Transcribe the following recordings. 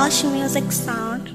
Lush Music Sound.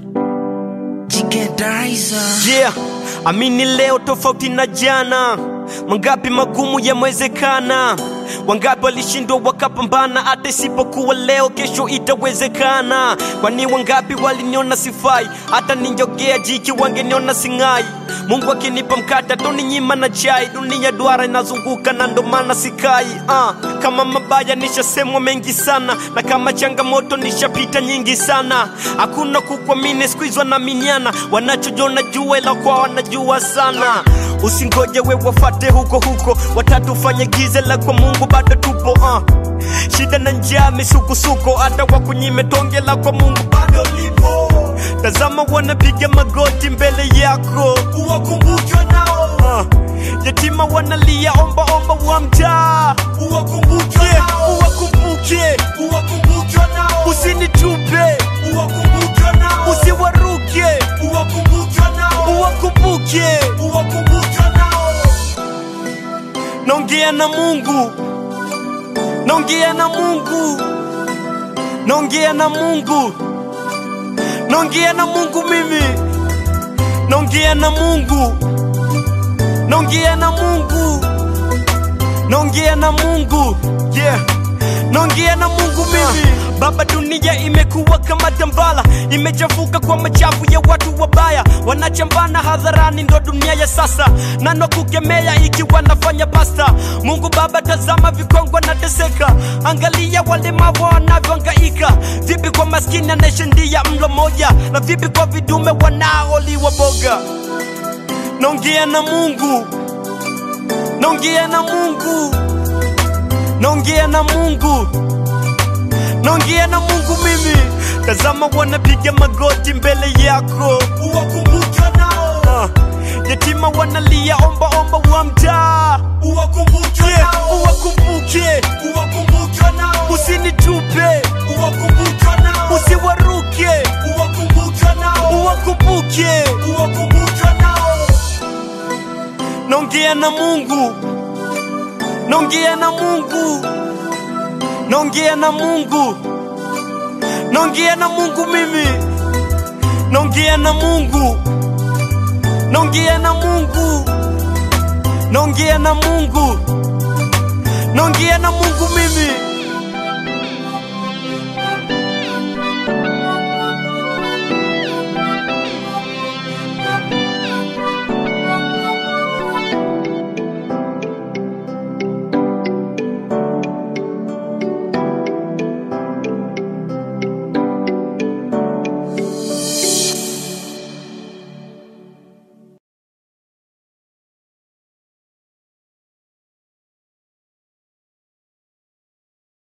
Yeah, amini leo tofauti na jana. Mangapi magumu yamewezekana, wangapi walishindwa wakapambana, hata isipokuwa leo, kesho itawezekana. Kwani wangapi waliniona sifai, hata ninjogea jiki wangeniona sing'ai. Mungu akinipa mkate atoninyima na chai, dunia duara inazunguka na ndo maana sikai. Uh, kama mabaya nishasemwa mengi sana, na kama changamoto nishapita nyingi sana. Hakuna kukuamini, siku hizi wanaaminiana, wanachojona jua ila kwa wanajua sana. Usingoje we wafate huko huko, watatu fanye giza la kwa Mungu bado tupo uh. Shida na njaa misukosuko, hata wakunyime tonge la kwa Mungu bado lipo. Tazama wanapiga magoti mbele yako, uwakumbuke nao uh. Yatima wanalia omba omba wa mtaa, uwakumbuke nao, uwakumbuke, uwakumbuke nao, usinitupe, uwakumbuke nao, usiwaruke, uwakumbuke nao, uwakumbuke, uwakumbuke nao. Naongea na Mungu, naongea na Mungu, naongea na Mungu, naongea na Mungu mimi, naongea na Mungu, naongea na Mungu, naongea na Mungu, yeah, naongea na Mungu mimi. Baba, dunia imekuwa kama tambala, imechafuka kwa machafu ya watu wabaya, wanachambana hadharani, ndo dunia ya sasa, nano kukemea ikiwa nafanya basta. Mungu Baba, tazama vikongwa na teseka, angalia walemavu wanavyohangaika, vipi kwa maskini anayeshindia mlo moja, na vipi kwa vidume wanaoliwa boga. Naongea na Mungu, naongea na Mungu, naongea na Mungu naongea na Mungu mimi. Tazama wanapiga magoti mbele yako, uwakumbuke nao. Uh, yatima wanalia omba omba wa mtaa, uwakumbuke nao, uwakumbuke, uwakumbuke nao, usinitupe, uwakumbuke nao, usiwaruke, uwakumbuke nao, uwakumbuke, uwakumbuke nao. Naongea na Mungu, naongea na Mungu naongea na Mungu, naongea na Mungu mimi, naongea na Mungu, naongea na Mungu, naongea na Mungu, naongea na Mungu mimi.